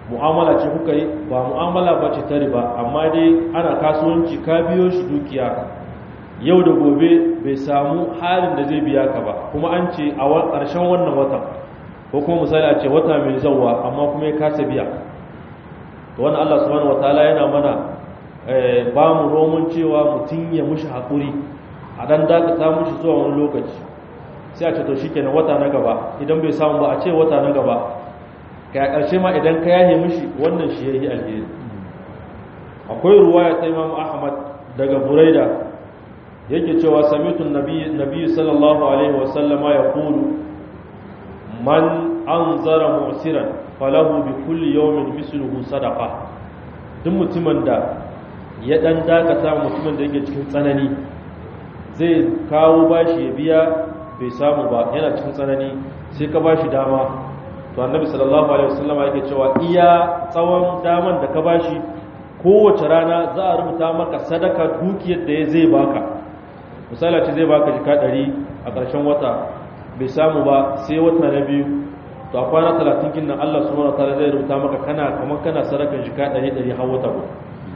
mu'amala ce kuka yi ba mu'amala ba ce ta riba amma dai ana kasuwanci ka biyo shi dukiya yau da gobe bai samu halin da zai biya ka ba kuma an ce a ƙarshen wannan watan ko kuma misali a ce wata mai zauwa amma kuma ya kasa biya to wannan Allah subhanahu wataala yana mana ba mu romun cewa mutum ya mushi haƙuri a dan dakata mushi zuwa wani lokaci sai a ce to shikenan wata na gaba idan bai samu ba a ce wata na gaba kai a ƙarshe ma idan ka yahe mushi wannan shi yayi alheri akwai ruwaya ta Imam Ahmad daga Buraida yake cewa samitu nabi sallallahu alaihi wa sallama yaqulu man anzara mu'siran falahu bi kulli yawmin misluhu sadaqa duk mutumin da ya dan dakata mutumin da yake cikin tsanani zai kawo bashi ya biya bai samu ba yana cikin tsanani sai ka bashi dama to annabi sallallahu alaihi wasallama yake cewa iya tsawon daman da ka bashi kowace rana za a rubuta maka sadaka dukiyar da ya zai baka misali ce zai baka jika 100 a ƙarshen wata bai samu ba sai wata na biyu to a kwana talatin kin nan Allah subhanahu wataala zai rubuta maka kana kamar kana sadakan jika ɗari ɗari har wata guda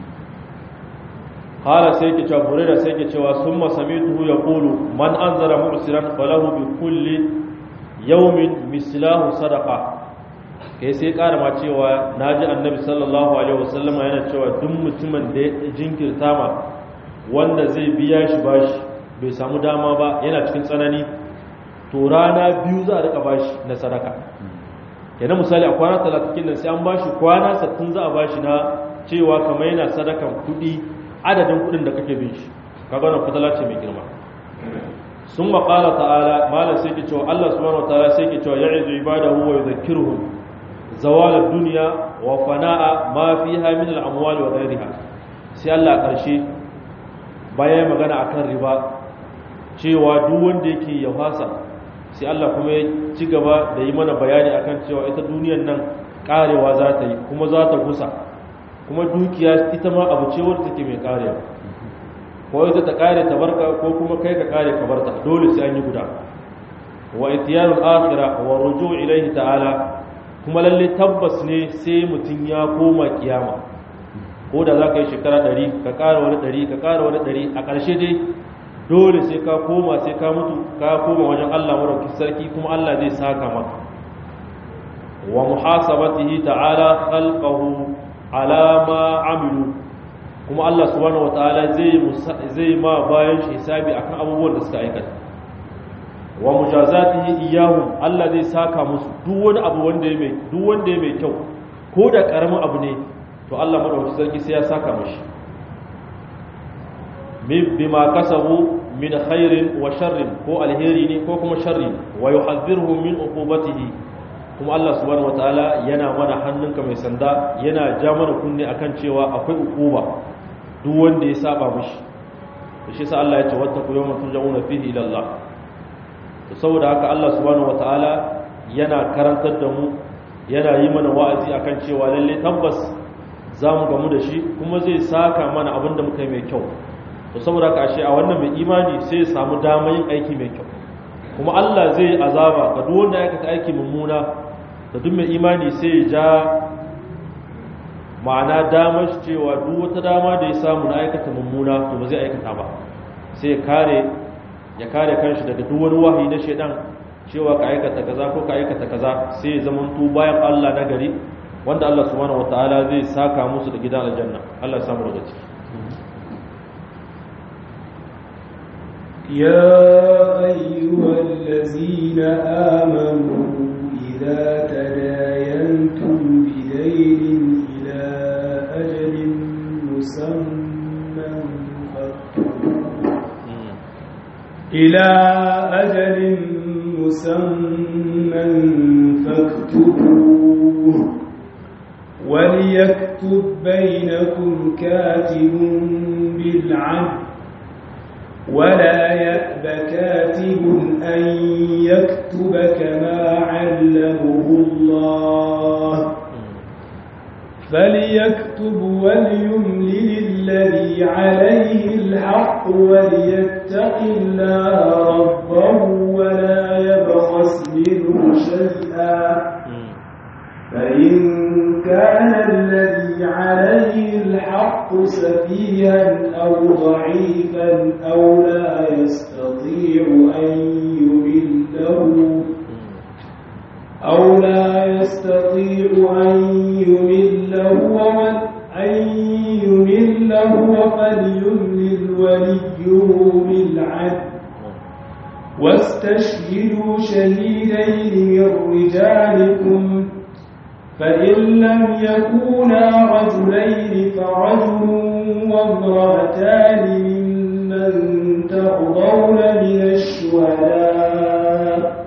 hala sai yake cewa burira sai yake cewa summa samituhu yaqulu man anzara mu'siran falahu bi kulli yawmin mislahu sadaqa kai sai ƙara ma cewa naji annabi sallallahu alaihi wasallama yana cewa duk mutumin da ya jinkirta ma wanda zai biya shi bashi bai samu dama ba yana cikin tsanani to rana biyu za a rika bashi na sadaka kenan misali a kwana talatin nan sai an bashi kwana sattin za a bashi na cewa kamar yana sadakan kuɗi adadin kuɗin da kake bin shi kaga wannan fitala ce mai girma sun maƙala ta'ala malam sai ke cewa Allah subhanahu wa ta'ala sai ke cewa ya'izu ibadahu wa yudhakkiruhum zawal ad-dunya wa fana'a ma fiha min al-amwal wa ghayriha sai Allah ƙarshe bayan magana akan riba cewa duk wanda yake ya fasa sai Allah kuma ya ci gaba da yi mana bayani akan cewa ita duniyar nan karewa za ta yi kuma za ta gusa kuma dukiya ita ma abu ce wadda take mai karewa ko ita ta kare ta barka ko kuma kai ka kare ka barta dole sai an yi guda wa itiyarul akhirah wa ruju' ilayhi ta'ala kuma lalle tabbas ne sai mutun ya koma kiyama ko da za ka yi shekara 100 ka kara wani 100 ka kara wani 100 a ƙarshe dai dole sai ka koma sai ka mutu ka koma wajen Allah marauki sarki kuma Allah zai saka maka wa muhasabatihi ta'ala khalqahu ala ma amilu kuma Allah subhanahu wataala zai zai ma bayan shi hisabi akan abubuwan da suka aikata wa mujazatihi iyyahum Allah zai saka musu duk wani abu wanda ya mai duk wanda ya mai kyau ko da karamin abu ne to Allah marauki sarki sai ya saka mashi bima kasabu min khairin wa sharrin ko alheri ne ko kuma sharri wa yuhadhdhiruhum min uqubatihi kuma Allah subhanahu wataala yana mana hannunka mai sanda yana ja mana kunne akan cewa akwai uquba duk wanda ya saba mishi to shi sa Allah ya ce wattaqu yawman turja'una fihi ila Allah to saboda haka Allah subhanahu wataala yana karantar da mu yana yi mana wa'azi akan cewa lalle tabbas za mu gamu da shi kuma zai saka mana abin da muka yi mai kyau to saboda haka ashe a wannan mai imani sai ya samu damar yin aiki mai kyau kuma Allah zai azaba ga duk wanda ya aikata aiki mummuna da duk mai imani sai ya ja ma'ana damar shi cewa duk wata dama da ya samu na aikata mummuna to ba zai aikata ba sai ya kare ya kare kanshi daga duk wani wahayi na shedan cewa ka aikata kaza ko ka aikata kaza sai ya zama tu bayan Allah na gari wanda Allah subhanahu wataala zai saka musu da gidan aljanna Allah ya samu daga ciki يا أيها الذين آمنوا إذا تداينتم بدين إلى أجل مسمى فاكتبوه إلى أجل مسمى فاكتبوه وليكتب بينكم كاتب بالعدل ولا يأب كاتب أن يكتب كما علمه الله فليكتب وليملل الذي عليه الحق وليتق الله ربه ولا يبخس منه شيئا فإن كان كان الذي عليه الحق سفيها أو ضعيفا أو لا يستطيع أن يمله أو لا يستطيع أن يمله ومن أن يمله فليملل وليه بالعدل واستشهدوا شهيدين من رجالكم فإن لم يكونا رجلين فرجل وامرأتان ممن ترضون من الشهداء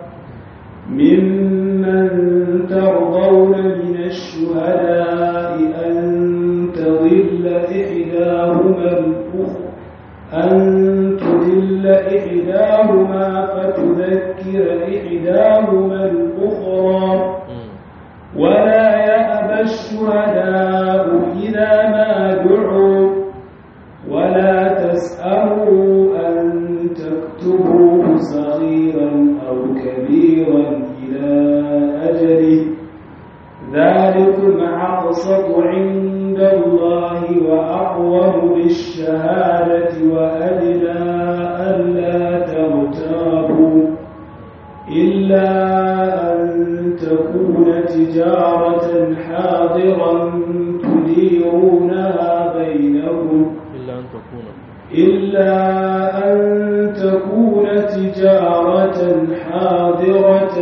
ممن ترضون من الشهداء أن تضل إحداهما الأخرى أن تضل إحداهما فتذكر إحداهما الأخرى ولا يأبى الشهداء إذا ما دعوا ولا تسأموا أن تكتبوه صغيرا أو كبيرا إلى أجله ذلكم أقسط عند الله وأقوم بالشهادة وأدنى ألا ترتابوا إلا أن تكون تجارة حاضرا تديرونها بينكم إلا أن تكون إلا أن تكون تجارة حاضرة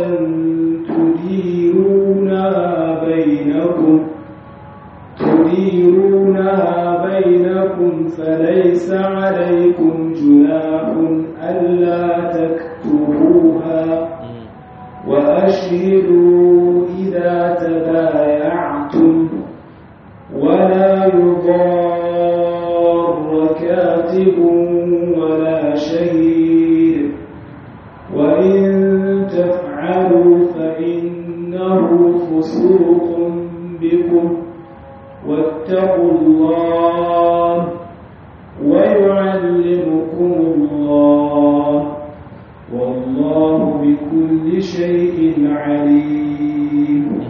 تديرونها بينكم تديرونها بينكم فليس عليكم جناح ألا تكتبوها وأشهدوا إذا تبايعتم ولا يضار كاتب ولا شهيد وإن تفعلوا فإنه فسوق بكم واتقوا الله ويعلمكم الله والله بكل شيء عليم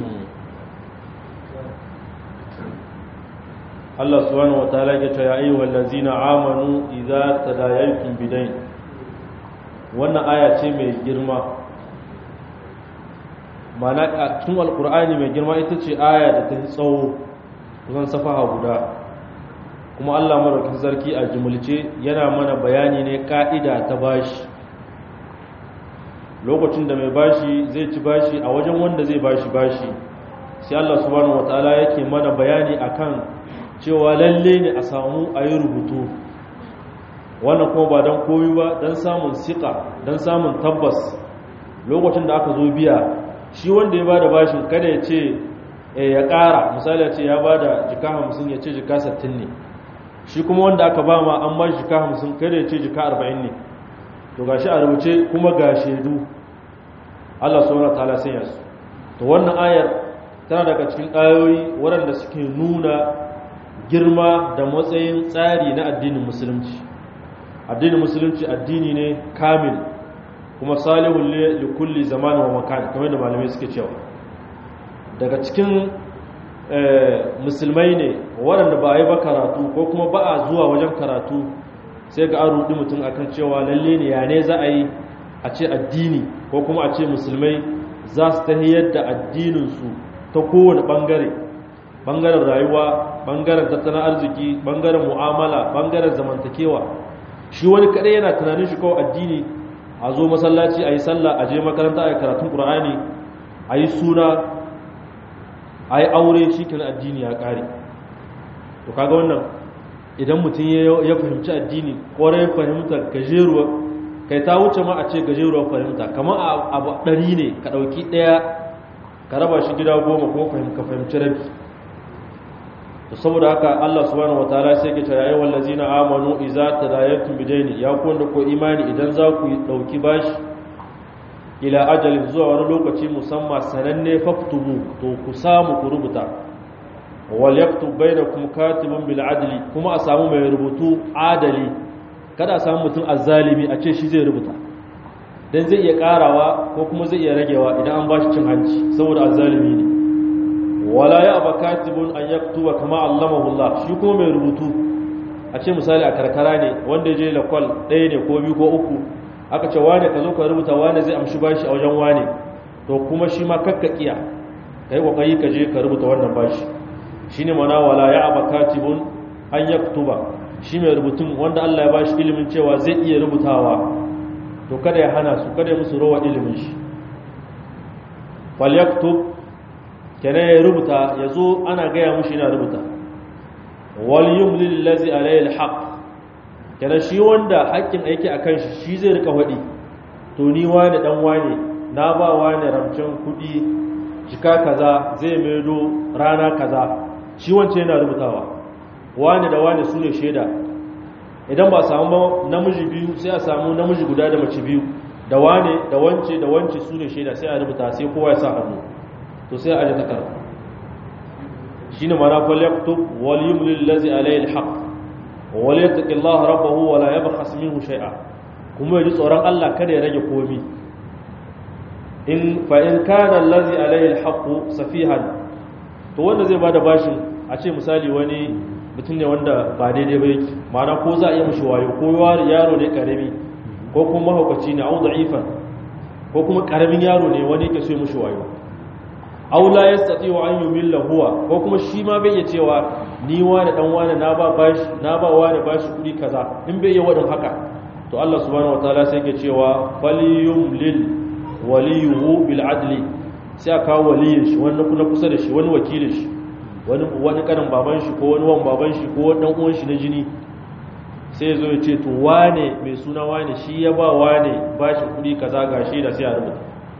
Allah subhanahu wataala ya ce ya ayyuhal ladzina amanu idza tadayantum bidayn wannan aya ce mai girma mana a cikin alqur'ani mai girma ita ce aya da ta tsawo kusan safaha guda kuma Allah madaukakin sarki a jumulce yana mana bayani ne ka'ida ta bashi lokacin da mai bashi zai ci bashi a wajen wanda zai bashi bashi sai Allah subhanahu wataala yake mana bayani akan cewa lalle ne a samu a yi rubutu wannan kuma ba don koyi ba don samun siƙa don samun tabbas lokacin da aka zo biya shi wanda ya ba da bashin kada ya ce ya ƙara misali ya ce ya ba da jika hamsin ya ce jika sattin ne shi kuma wanda aka ba ma an ba jika hamsin kada ya ce jika arba'in ne to ga shi a rubuce kuma ga shaidu allah sauran ta'ala sanya su to wannan ayar tana daga cikin ayoyi waɗanda suke nuna girma da matsayin tsari na addinin musulunci addinin musulunci addini ne kamil kuma salihun li kulli zamanin wa makan kamar da malamai suke cewa daga cikin musulmai ne waɗanda ba a yi ba karatu ko kuma ba a zuwa wajen karatu sai ga an rudi mutum akan cewa lalle ne ya ne za a yi a ce addini ko kuma a ce musulmai za su tahiyar da addininsu ta kowane ɓangare ɓangaren rayuwa ɓangaren tattalin arziki ɓangaren mu'amala ɓangaren zamantakewa shi wani kaɗai yana tunanin shi kawai addini a zo masallaci a yi sallah a je makaranta a yi karatun ƙur'ani a yi suna a yi aure shi kenan addini ya ƙare to kaga wannan idan mutum ya fahimci addini ƙwarai fahimta gajeruwa kai ta wuce ma a ce gajeruwa fahimta kamar abu ɗari ne ka ɗauki ɗaya ka raba shi gida goma ko ka fahimci rabi to saboda haka Allah subhanahu wataala sai ke cewa ayyuhal ladzina amanu idza tadayantum bidaini ya ku wanda ko imani idan za ku dauki bashi ila ajalin zuwa wani lokaci musamman sananne faktubu to ku samu ku rubuta wal yaktub bainakum katibun bil adli kuma a samu mai rubutu adali kada a samu mutum azzalimi a ce shi zai rubuta dan zai iya karawa ko kuma zai iya ragewa idan an bashi cin hanci saboda azzalimi ne wala ya aba katibun an yaktuba kama allamahu Allah shi kuma mai rubutu a ce misali a karkara ne wanda ya je lakwal ɗaya ne ko biyu ko uku aka ce wane ka zo ka rubuta wane zai amshi bashi a wajen wane to kuma shi ma kakkakiya ka yi kokari ka je ka rubuta wannan bashi shine mana wala ya aba katibun an yaktuba shi mai rubutun wanda Allah ya bashi ilimin cewa zai iya rubutawa to kada ya hana su kada ya musu rawa ilimin shi falyaktub kenan ya rubuta ya zo ana gaya mushi yana rubuta wal yumlil ladzi alayhi alhaq kenan shi wanda haƙƙin aiki akan shi shi zai rika wadi to ni wani dan wani na ba wani ramcin kudi jika kaza zai maido rana kaza shi wance yana rubutawa wani da wani sune shaida idan ba samu namiji biyu sai a samu namiji guda da mace biyu da wane da wance da wance sune shaida sai a rubuta sai kowa ya sa hannu to sai a aje takarda shine mana fal yaktub wal yumlil ladzi alayhi alhaq wal yattaqillaha rabbahu wa la yabkhas minhu shay'a kuma yaji tsoron Allah kada ya rage komi in fa in kana allazi alayhi alhaq safihan to wanda zai bada bashin a ce misali wani mutum ne wanda ba daidai ba yake ma'ana ko za a iya mishi wayo ko yaro ne karami ko kuma mahaukaci ne au da'ifan ko kuma karamin yaro ne wani yake so ya mishi wayo aw la yastati wa an yumilla huwa ko kuma shi ma bai iya cewa ni wani dan wani na ba bashi na ba wani bashi kudi kaza in bai iya wadin haka to Allah subhanahu wataala sai yake cewa falyumlil waliyuhu bil adli sai aka kawo waliyin shi wani kuna kusa da shi wani wakilin shi wani wani kanin baban shi ko wani wan baban shi ko wani dan uwan shi na jini sai ya zo ya ce to wane mai suna wane shi ya ba wane bashi kudi kaza ga shi da sai a rubuta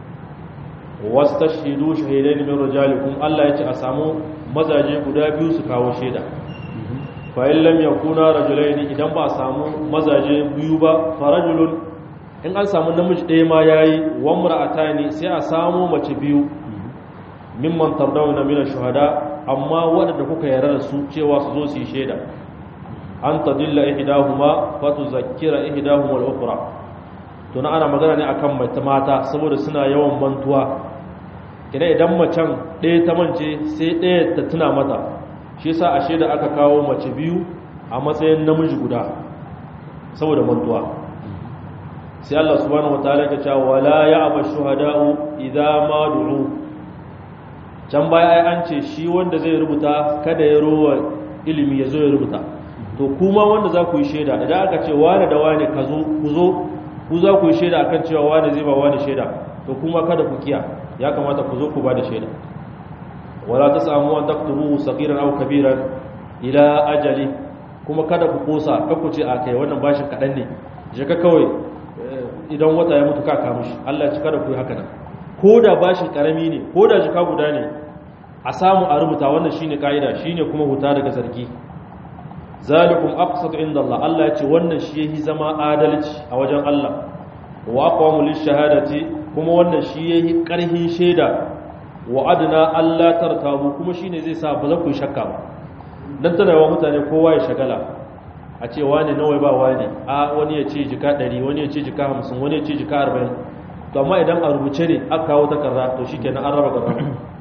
wastashhidu shahidaini min rijalikum Allah yace a samu mazaje guda biyu su kawo shaida fa in lam yakuna rajulaini idan ba a samu mazaje biyu ba farajulun in an samu namiji ɗaya ma yayi wa mar'atani sai a samu mace biyu mimman tardawna min shuhada amma waɗanda kuka yarda da su cewa su zo su yi shaida an tadilla ihdahuma fa tuzakkira ihdahuma al-ukhra to na ana magana ne akan mata saboda suna yawan mantuwa kina idan macen ɗaya ta mance sai ɗaya ta tuna mata shi yasa ashe da aka kawo mace biyu a matsayin namiji guda saboda mantuwa sai Allah subhanahu wataala ya ce wala ya'ba shuhada'u idza ma du'u can baya ai an ce shi wanda zai rubuta kada ya rowa ilimi ya zo ya rubuta to kuma wanda za ku yi shaida idan aka ce wane da wane ka zo ku zo ku za ku yi shaida akan cewa wane zai ba wane shaida to kuma kada ku kiya ya kamata ku zo ku ba da shaida wala tasamu an taktubu sagiran aw kabiran ila ajali kuma kada ku kosa ka ku ce a kai wannan bashin kadan ne je ka kawai idan wata ya mutu ka kama shi Allah ya ci kada ku yi haka nan ko da bashin karami ne ko da jika guda ne a samu a rubuta wannan shine kaida shine kuma huta daga zargi zalikum aqsatu inda Allah Allah ya ce wannan shi yahi zama adalci a wajen Allah wa aqwamu lishahadati kuma wannan shi yahi karhin shaida wa adna Allah tartabu kuma shine zai sa ba za ku shakka ba dan tana yawa mutane kowa ya shagala a ce wani nawa ba wani a wani ya ce jika 100 wani ya ce jika 50 wani ya ce jika 40 to amma idan a rubuce ne aka kawo takarda to shikenan an raba gaba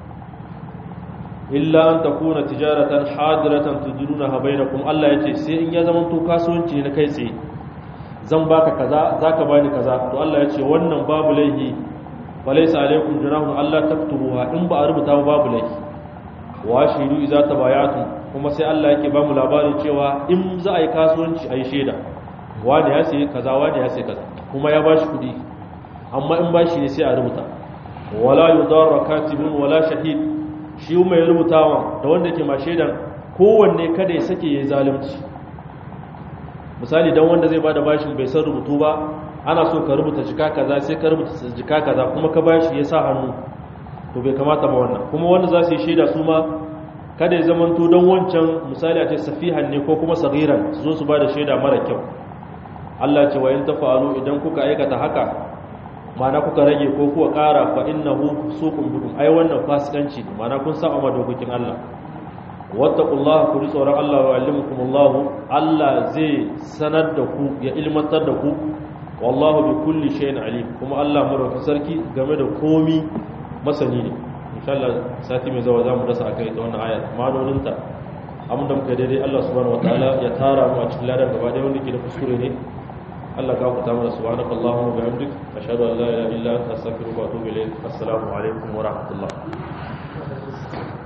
illa an takuna tijaratan hadiratan tudrunaha bainakum Allah yace sai in ya zama to kasuwanci ne na kai tsaye zan baka kaza zaka bani kaza to Allah yace wannan babu laihi walaysa alaikum junahun Allah taktubuha in ba a rubuta ba babu laihi wa shiru idza tabayatu kuma sai Allah yake ba mu labarin cewa in za a yi kasuwanci a yi shaida wani ya sai kaza wani ya sai kaza kuma ya bashi kudi amma in bashi ne sai a rubuta wala yudarra katibun wala shahid shi mai rubutawa da wanda ke ma shaidan kowanne kada ya sake ya zalunci misali dan wanda zai bada bashin bai san rubutu ba ana so ka rubuta jika kaza sai ka rubuta jika kaza kuma ka bashi ya sa hannu to bai kamata ba wannan kuma wanda za su yi shaida su ma kada ya zamanto don wancan misali a ce safihan ne ko kuma sagiran su zo su bada shaida mara kyau Allah ce wa in tafa'alu idan kuka aikata haka mana kuka rage ko kuka ƙara fa innahu suqum bikum ai wannan fasikanci ne mana kun saba ma dokokin Allah wattaqullaha ku ji tsoron Allah wa yuallimukumullahu Allah zai sanar da ku ya ilmantar da ku wallahu bi kulli shay'in alim kuma Allah madaukakin sarki game da komi masani ne insha Allah sati mai zawa zamu dasa akai ta wannan aya ma'anoninta abin da muka daidai Allah subhanahu wataala ya tara mu a cikin ladan gaba ɗaya wanda ke da kuskure ne Allah ka kuta mana subhanaka Allahumma wa bihamdik ashhadu an la ilaha illa anta astaghfiruka wa atubu ilayk assalamu alaikum wa rahmatullah